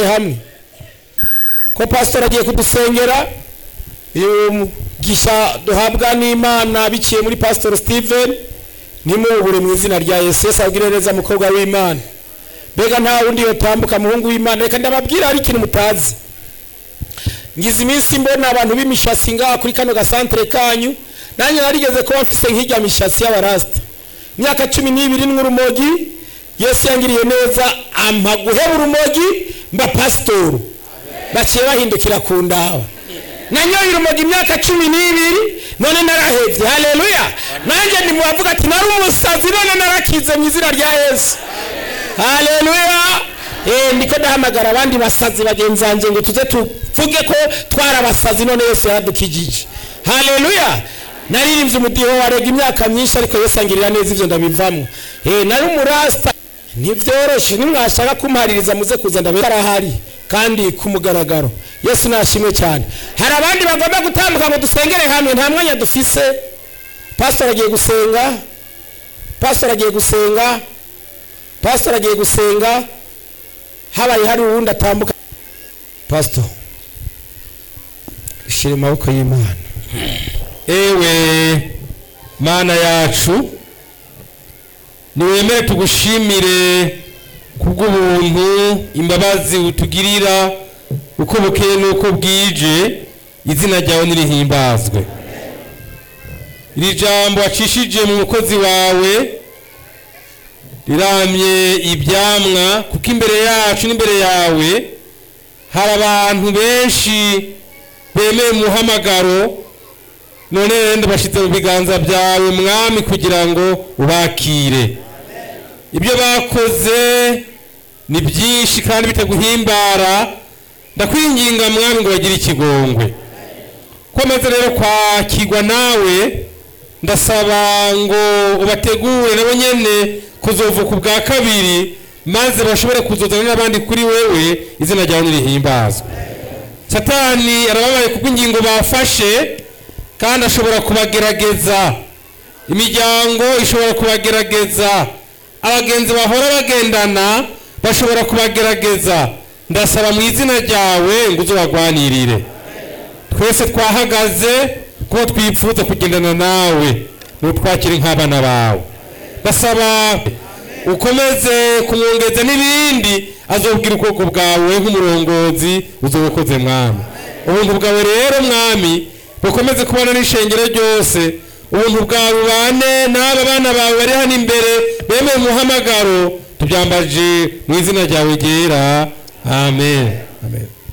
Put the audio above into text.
hamwe ko pasitori agiye kudusengera uyu mugisha duhabwa n'imana biciye muri pasitori steven nimuwubure mu izina rya yesu yesu abwire neza mukobwa w'imana mbega nta wundi yotambuka muhungu w'imana reka ndababwira hari ikintu mutazi ngize iminsi mbona abantu b'imishatsi ngaha kuri kano gasantere kanyu nanjye narigeze kuba mfise nk'ijya mishatsi y'abarasita imyaka cumi n'ibiri n'urumogi yesu yangiriye neza ampa guheba urumogi mba pasitoru baciye bahindukira ku ndaba nanyoye urumogi imyaka cumi n'ibiri none narahebye haleluya nanjye ndimubavuga ati nari umusazi none narakize mu izina rya yesu haleluya eh ndiko ndahamagara abandi basazi bagenzi banjye ngo tuze tuvuge ko twari abasazi none yesu yaradukijije haleluya naririmbye umudiho warega imyaka myinshi ariko yesu angirira neza ivyo ndabivamo eh nari umurasta ntivyoroshe nimwashaka kumpaririza muze kuza ndabera arahari kandi ku mugaragaro yesu nashimwe cyane hari abandi bagomba gutambuka ngo dusengere hamwe nta mwanya dufise pasitori agiye gusenga pasitori agiye gusenga pasitori agiye gusenga habaye hari uwundi atambuka pasitori ishyira amaboko y'imana ewe mana yacu niwemere tugushimire kubw'ubuntu imbabazi utugirira uko bukeye n'uko bwije izina ryawe nirihimbazwe iri jambo wacishije mu mukozi wawe riramye ibyamwa kuko imbere yacu n'imbere yawe hari abantu benshi bemeye umuhamagaro none rero bashyize mu biganza byawe mwami kugira ngo ubakire ibyo bakoze ni byinshi kandi bitaguhimbara ndakwinginga mwami ngo bagire ikigongwe komeza rero kwakirwa nawe ndasaba ngo ubategure nabo nyene kuzovuka ubwa kabiri maze bashobore kuzozana n'abandi kuri wewe izina ryawe nirihimbazwe satani arababaye kubw'ingingo bafashe kandi ashobora kubagerageza imiryango ishobora kubagerageza abagenzi bahora bagendana bashobora kubagerageza ndasaba mu izina ryawe ngo uzobagwanirire twese twahagaze kuko twipfuza kugendana nawe n'utwakire nk'abana bawe ndasaba ukomeze kumwongeza n'ibindi azobwira ubwoko bwawe nk'umurongozi uzobukoze mwami ubuntu bwawe rero mwami bukomeze kubana n'ishengero ryose ubuntu bwawe bubane n'aba bana bawe bari hano imbere bemeye umuhamagaro tubyambaje mu izina ryawe ryera amen amen